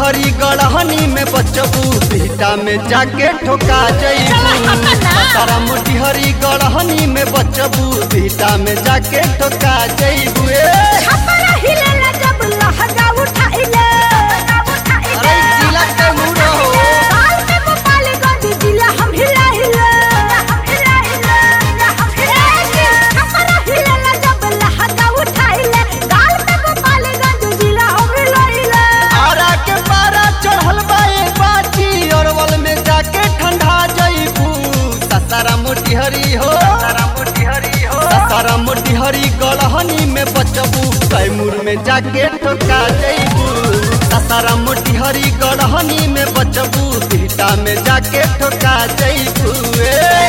मोटिहरी गढ़हनी में बचबू बिहटा में जाके ठोका जईबू सारा मोटिहरी गढ़हनी में बचबू बिहटा में जाके ठोका जईबू ए छपरा हिलेला जब लहंगा उठाइले अरे जिला के मुड़ो हो साल में गोपालगंज जिला हम हिलाइले हम हिलाइले हम हिलाइले छपरा हिलेला जब लहंगा उठाइले साल में गोपालगंज जिला हम हिलाइले आरा के पारा चढ़ल बा ए बाची अरवल में जाके ठंडा जईबू ससारा मोटिहरी हो ससारा मोटिहरी गढ़हनी में बचबू कैमूर में जाके ठोका जईबू ससारा मोटिहरी गढ़हनी में बचबू बिहटा में जाके ठोका जईबू ए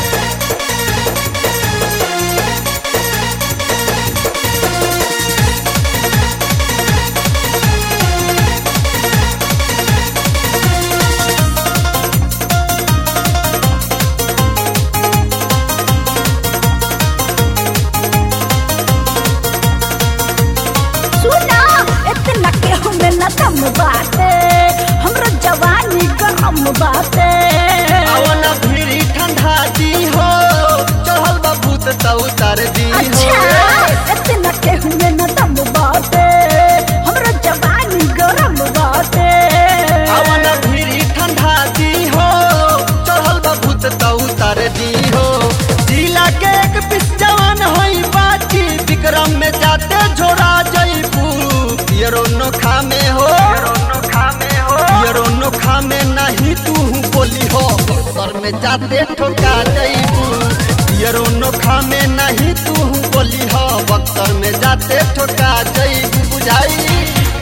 सुना इतना के हमें न दम बाटे हमरो जवानी गरम बाटे अवन भीड़ी ठंडा दी हो चढ़ल बा भूत त उतार दी अच्छा हो इतना के हमें न दम बाटे हमरो जवानी गरम बाटे अवन भीड़ी ठंडा दी हो चढ़ल बा भूत त उतार दी हो जिला के एक पिस जवान होई बाची विक्रम में जाते झोरा जईबू पियरो नोखा में हो पियरो नोखा में नहीं तू बोली हो सर में जाते ठोका जईबू पियरो नोखा में नहीं तू बोली हो बक्सर में जाते ठोका जईबू बुझाई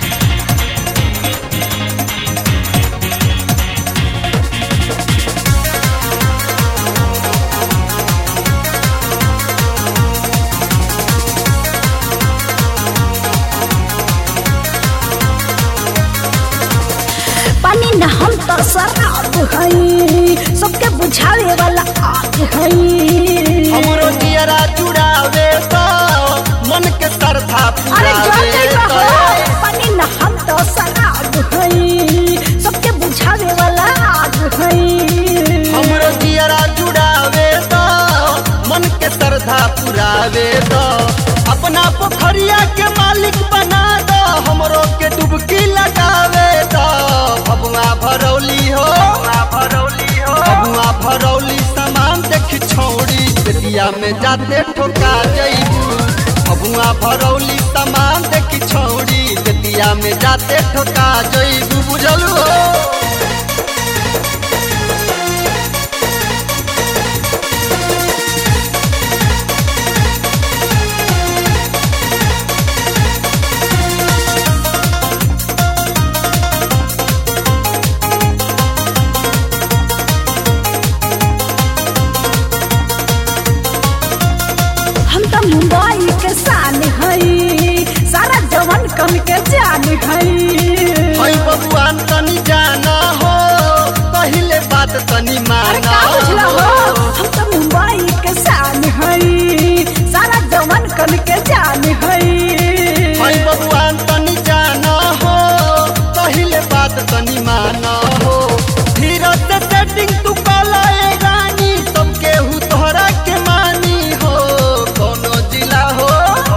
पानी न हम तो शराब हई सबके बुझावे वाला आग हई हमरो दियरा चुड़ावे तो मन के सरधा अरे जो पुरावे कही तो कहो पानी न हम तो शराब हई सबके बुझावे वाला आग हई हमरो दियरा चुड़ावे तो मन के सरधा पुरावे तो अपना पोखरिया के मालिक बना दो हमरो के डुबकी लगावे तो भगवा भरौली हो भगवा भरौली सामान देखी छौड़ी बेटिया में जाते ठोका जईबू भगवा भरौली सामान देखी छौड़ी बेटिया में जाते ठोका जईबू बुझलू हो हम तो मुंबई के शान हई सारा जवन कन के जान हई हई बबुआन तनी जाना हो पहिले बात तनी अरे माना का बुझला हो हम तो मुंबई के शान हई सारा जवन कन के जान हई हई बबुआन तनी जाना हो पहिले बात तनी माना हो धीरज से सेटिंग तू कला ए रानी सब केहू तोहरा के मानी हो कोनो जिला हो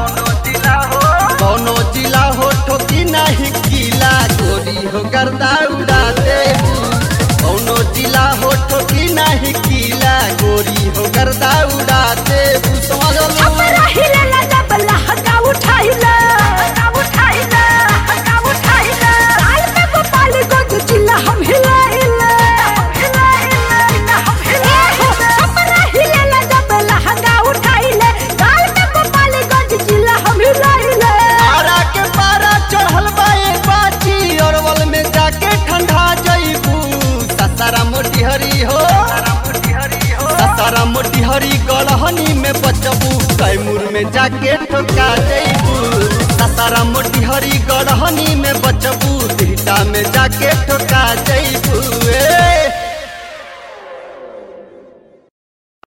कोनो जिला हो ठोकी नहीं किला गोरी हो गर्दा उड़ा दे कोनो जिला हो ठोकी नहीं किला गोरी हो गर्दा उड़ा दे समझ लो छपरा हिलेला जब लहंगा उठाइला उठाइला उठाइला साल में गोपालगंज जिला हम हिलाइला हिलाइला हम हिलाइला छपरा हिलेला जब लहंगा उठाइले साल में गोपालगंज जिला हम हिलाइला आरा के पारा चढ़ल बा ए बाची अरवल में जाके ठंडा जईबू ससारा मोटिहरी हो ससारा मोटिहरी गढ़हनी में बचबू कैमूर में जाके ठोका जईबू ससारा मोटिहरी गढ़हनी में बचबू बिहटा में जाके ठोका जईबू ए